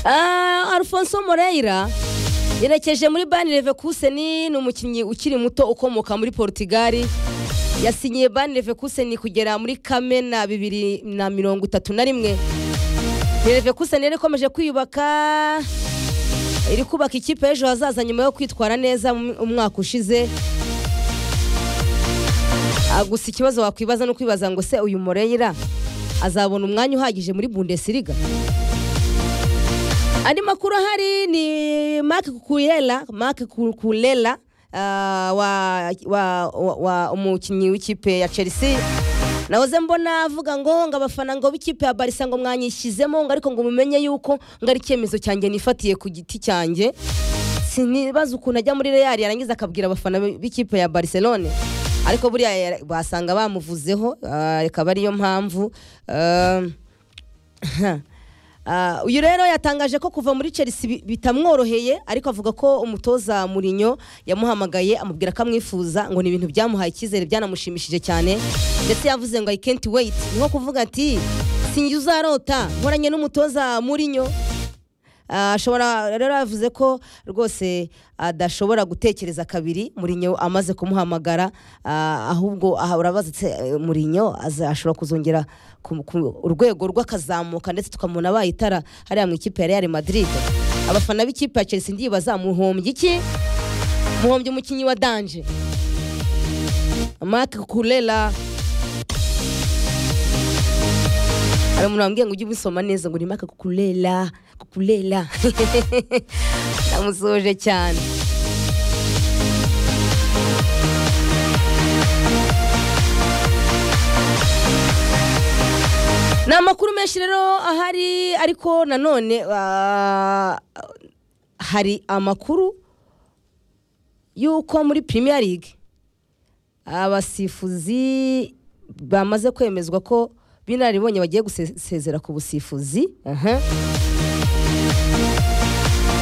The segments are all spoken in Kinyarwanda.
Ah, alfonso Moreira yerekeje muri bani levekuseni ni umukinnyi ukiri muto ukomoka muri portugal yasinyiye bani levekuseni kugera muri kamena bibiri na mirongo itatu na rimwe levekuseni yari ikomeje kwiyubaka iri kubaka ikipe y'ejo hazaza nyuma yo kwitwara neza mu- umwaka ushize Ah, gusa ikibazo wakwibaza ni ukwibaza ngo se uyu Moreira azabona umwanya uhagije muri bundesliga andi makuru ahari ni mark kurela mark Ku- kurela ah, wa, wa, wa, wa umukinnyi w'ikipe ya chelsea nahoze mbona avuga ngo ngo abafana ngo b'ikipe ya barisa ngo mwanyishyizemo ngo ariko ngo mumenye yuko ngo ari icyemezo cyanjye nifatiye ku giti cyanjye sinibaza ukuntu ajya muri real yarangiza akabwira abafana b'ikipe ya barcelone ariko buriya yara- basanga bamuvuzeho ah, ikaba ariyo mpamvu ah, Ah, uyu rero yatangaje ko kuva muri Chelsea bi- bitamworoheye ariko avuga ko umutoza Mourinho yamuhamagaye amubwira ko amwifuza ngo ni ibintu byamuhaye icyizere byanamushimishije cyane ndetse yavuze ngo I can't wait ni nko kuvuga ati sinjye uzarota nkoranye n'umutoza Mourinho Ah, ashobora rero yavuze ko rwose adashobora gutekereza kabiri murinyo amaze kumuhamagara ah, ahubwo aha urabaza ati "Eh, murinyo aza- ashobora kuzongera ku ku- urwego rw'akazamuka ndetse tukamubona abaye itara hariya mu ikipe ya real madrid abafana b'ikipe ya chelsea ndibaza muhombye iki muhombye umukinnyi wa danje mark kurela hari umuntu wambwiye ngo ujye ubisoma neza ngo nimaka kukurela kukurela ndamusoje cyane ni amakuru menshi rero ahari ariko nanone ah, hari amakuru y'uko muri premier league abasifuzi bamaze kwemezwa ko b'inararibonye bagiye gusezera ku busifuzi Aha.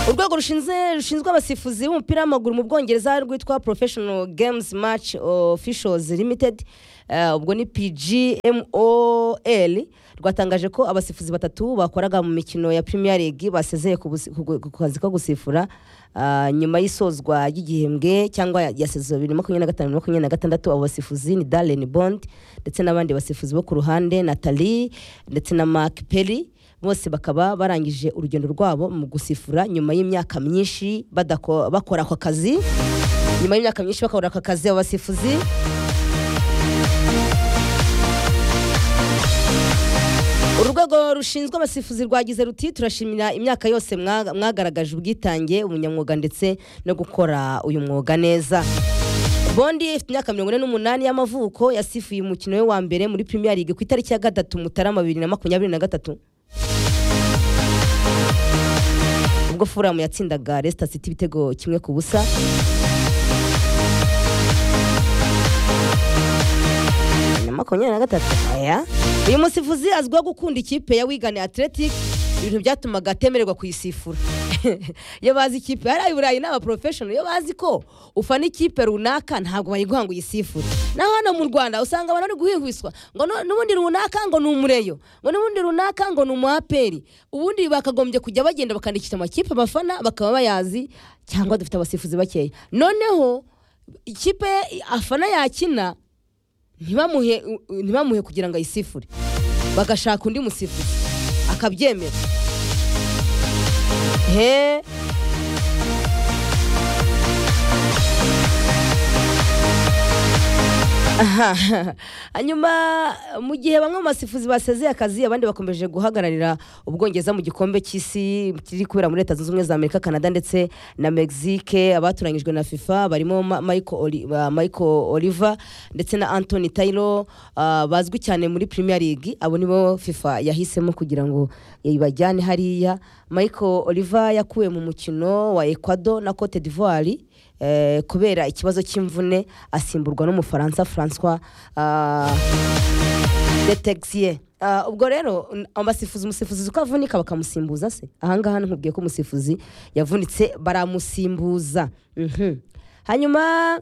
urwego rushinzwe rushinzwe abasifuzi b'umupira w'amaguru mu bwongereza rwitwa professional games match officials limited eh, ubwo ni pgmol rwatangaje ko abasifuzi batatu bakoraga mu mikino ya premier league basezeye ku busi- ku- ku- ku kazi ko gusifura ah, nyuma y'isozwa ry'igihembwe cyangwa ya- ya sezo bibiri makumyabiri na gatanu bibiri makumyabiri na gatandatu abo basifuzi ni darren bond ndetse n'abandi basifuzi bo ku ruhande natali ndetse na mark perry bose bakaba barangije urugendo rwabo mu gusifura nyuma y'imyaka myinshi badako- bakora ako kazi nyuma y'imyaka myinshi bakora ako kazi abo basifuzi urwego rushinzwe abasifuzi rwagize ruti turashimira imyaka yose mwa- mwagaragaje ubwitange ubunyamwuga ndetse no gukora uyu mwuga neza bondi ifite imyaka mirongo ine n'umunani y'amavuko yasifuye umukino we wa mbere muri premier league ku itariki ya gatatu mutarama bibiri na makumyabiri na gatatu ubwo furamu yatsindaga Leicester City ibitego kimwe ku busa na makumyabiri na gatatu aya uyu musifuzi azwiho gukunda ikipe ya wigane athletic ibintu byatumaga atemererwa kuyisifura iyo bazi ikipe hari burayi ni abaporofeshono iyo bazi ko ufana ikipe runaka ntabwo bayiguha ngo uyisifure naho hano mu rwanda usanga abantu bari guhihwiswa ngo nu- n'ubundi runaka ngo ni umureyo ngo n'ubundi runaka ngo ni umuaperi ubundi bakagombye kujya bagenda bakandikisha amakipe abafana bakaba bayazi cyangwa dufite abasifuzi bakeya noneho ikipe afana yakina ntibamuhe u- u- ntibamuhe kugira ngo ayisifure bagashaka undi musifuzi akabyemera he Aha. hanyuma mu gihe bamwe mu basifuzi basezeye akazi abandi bakomeje guhagararira ubwongereza mu gikombe cy'isi kiri kubera muri leta zunze ubumwe za amerika canada ndetse na mexique abatoranyijwe na fifa barimo Ma- michael Oli- uh, Michael oliver ndetse na anthony taylor uh, bazwi cyane muri premier league abo nibo fifa yahisemo kugira ngo ibajyane hariya michael oliver yakuwe mu mukino wa ecuador na cote d'ivoire eh, kubera ikibazo cy'imvune asimburwa n'umufaransa francois ah, detexier Ah, ubwo rero n- abasifuzi umusifuzi uko avunika bakamusimbuza se ahangaha nkubwiye ko umusifuzi yavunitse baramusimbuza Mhm. hanyuma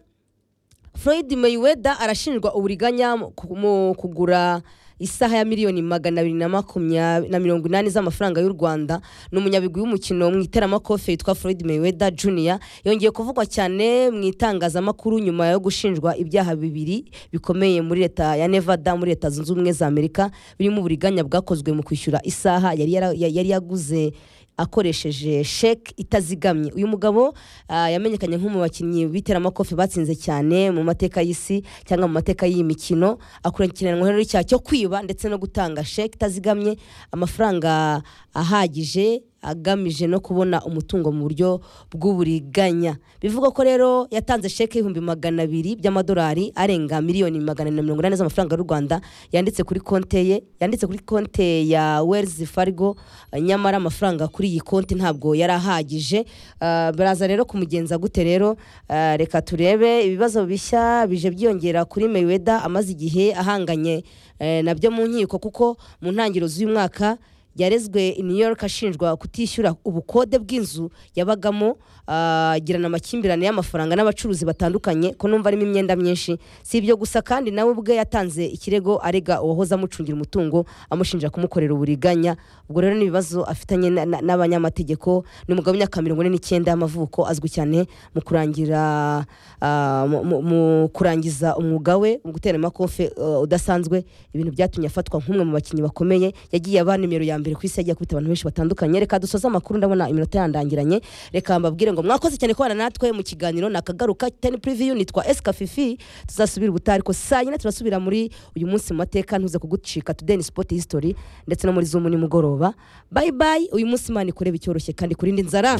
floyd mayweather arashinjwa uburiganya mu ku- mu kugura isaha ya miliyoni magana abiri na makumyabiri na mirongo inani z'amafaranga y'u rwanda ni umunyabigwi w'umukino mu iteramakofe witwa floyd mayweather junior yongeye kuvugwa cyane mu itangazamakuru nyuma yo gushinjwa ibyaha bibiri bikomeye muri leta ya nevada muri leta zunze ubumwe za amerika birimo uburiganya bwakozwe mu kwishyura isaha yari yara- yari yaguze akoresheje sheke itazigamye uyu mugabo ah, yamenyekanye nk'umwe mu bakinnyi b'iteramakofe batsinze cyane mu mateka y'isi cyangwa mu mateka y'iyi mikino akurikiranwa rero n'icyaha cyo kwiba ndetse no gutanga sheke itazigamye amafaranga ahagije agamije no kubona umutungo mu buryo bw'uburiganya bivuga ko rero yatanze sheke y'ibihumbi magana abiri by'amadolari arenga miliyoni magana na mirongo inani z'amafaranga y'u rwanda yanditse kuri konte ye yanditse kuri konte ya wells fargo nyamara amafaranga kuri iyi konti ntabwo yari ahagije Ah, baraza rero kumugenza gute rero Ah, reka turebe ibibazo bishya bije byiyongera kuri Mayweather amaze igihe ahanganye eh, nabyo mu nkiko kuko mu ntangiriro z'uyu mwaka yarezwe i New York ashinjwa kutishyura ubukode bw'inzu yabagamo ah, agirana amakimbirane y'amafaranga n'abacuruzi batandukanye ko numva arimo imyenda myinshi si ibyo gusa kandi nawe ubwe yatanze ikirego arega uwahoze amucungira umutungo amushinja kumukorera uburiganya ubwo rero n'ibibazo afitanye na- na- n'abanyamategeko ni umugabo w'imyaka mirongo ine n'icyenda y'amavuko azwi cyane mu kurangira ah, mu- mu- mu kurangiza umwuga we mu gutera amakofe ah, udasanzwe ibintu byatumye afatwa nk'umwe mu bakinnyi bakomeye yagiye aba nimero ya mbere ku isi yagiye akubita abantu benshi batandukanye reka dusoze amakuru ndabona iminota yandangiranye reka mbabwire ngo mwakoze cyane kubana natwe mu kiganiro nakagaruka teni puriviyu nitwa esika fifi tuzasubira ubutaha ariko saa nyine turasubira muri uyu munsi mu mateka ntuze kugucika tudeni sipoti hisitori ndetse no muri zumu nimugoroba bayi bayi uyu munsi imana ikureba icyoroshye kandi kurindi nzara